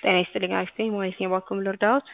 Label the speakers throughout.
Speaker 1: ጤና ይስጥልኝ አሪፍ ነኝ ማለት ነው። እባክዎ ምን ልርዳዎት?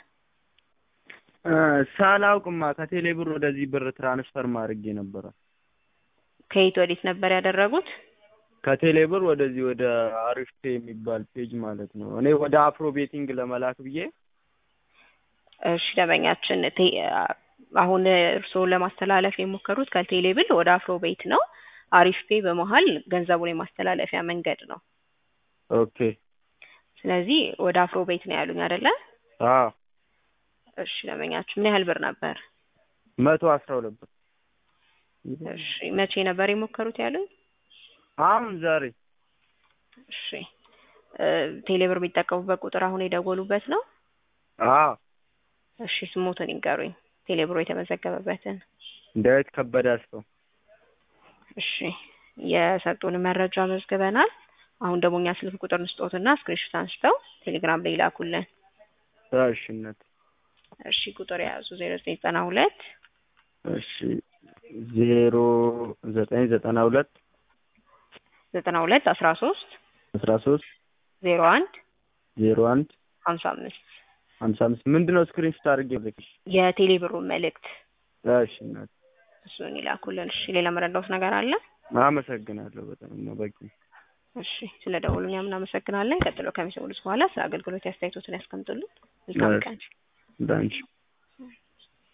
Speaker 2: ሳላውቅማ ከቴሌ ብር ወደዚህ ብር ትራንስፈር ማድረጌ ነበረ።
Speaker 1: ከየት ወዴት ነበር ያደረጉት?
Speaker 2: ከቴሌ ብር ወደዚህ ወደ አሪፍ ፔ የሚባል ፔጅ ማለት ነው። እኔ ወደ አፍሮ ቤቲንግ ለመላክ ብዬ
Speaker 1: እሺ ደንበኛችን ቴ- አሁን እርስዎን ለማስተላለፍ የሞከሩት ከቴሌ ብር ወደ አፍሮ ቤት ነው። አሪፍ ፔ በመሀል ገንዘቡን የማስተላለፊያ መንገድ ነው።
Speaker 2: ኦኬ
Speaker 1: ስለዚህ ወደ አፍሮ ቤት ነው ያሉኝ አይደለ?
Speaker 2: አዎ
Speaker 1: እሺ ደንበኛችን ምን ያህል ብር ነበር?
Speaker 2: መቶ አስራ ሁለት ብር
Speaker 1: እሺ መቼ ነበር የሞከሩት ያሉኝ?
Speaker 2: አሁን ዛሬ
Speaker 1: እሺ እ ቴሌ ብር የሚጠቀሙበት ቁጥር አሁን የደወሉበት ነው?
Speaker 2: አዎ
Speaker 1: እሺ ስሞትን ይንገሩኝ። ቴሌ ብሩ የተመዘገበበትን።
Speaker 2: ዳዊት ከበደ አስፋው
Speaker 1: እሺ የሰጡን መረጃ መዝግበናል። አሁን ደግሞ እኛ ስልክ ቁጥር እንስጦትና ስክሪንሾት አንስተው ቴሌግራም ላይ ይላኩልን።
Speaker 2: እሺነት
Speaker 1: እሺ ቁጥር የያዙ ዜሮ ዘጠኝ ዘጠና ሁለት
Speaker 2: እሺ ዜሮ ዘጠኝ ዘጠና ሁለት
Speaker 1: ዘጠና ሁለት አስራ ሶስት
Speaker 2: አስራ ሶስት
Speaker 1: ዜሮ አንድ
Speaker 2: ዜሮ አንድ
Speaker 1: ሀምሳ አምስት
Speaker 2: ሀምሳ አምስት ምንድን ነው ስክሪንሾት አድርጌ ልክሽ?
Speaker 1: የቴሌ ብሩን መልእክት
Speaker 2: እሺ እናት
Speaker 1: እሱን ይላኩልን። እሺ ሌላ መረዳውት ነገር አለ?
Speaker 2: አመሰግናለሁ በጣም ነው በቂ
Speaker 1: እሺ ስለ ደወሉ እኛም እናመሰግናለን። ቀጥሎ ከሚሰሙት በኋላ ስለ አገልግሎት አስተያየቶትን ያስቀምጡልን። መልካም
Speaker 2: እሺ።
Speaker 1: ቀን።
Speaker 2: እንዳንቺ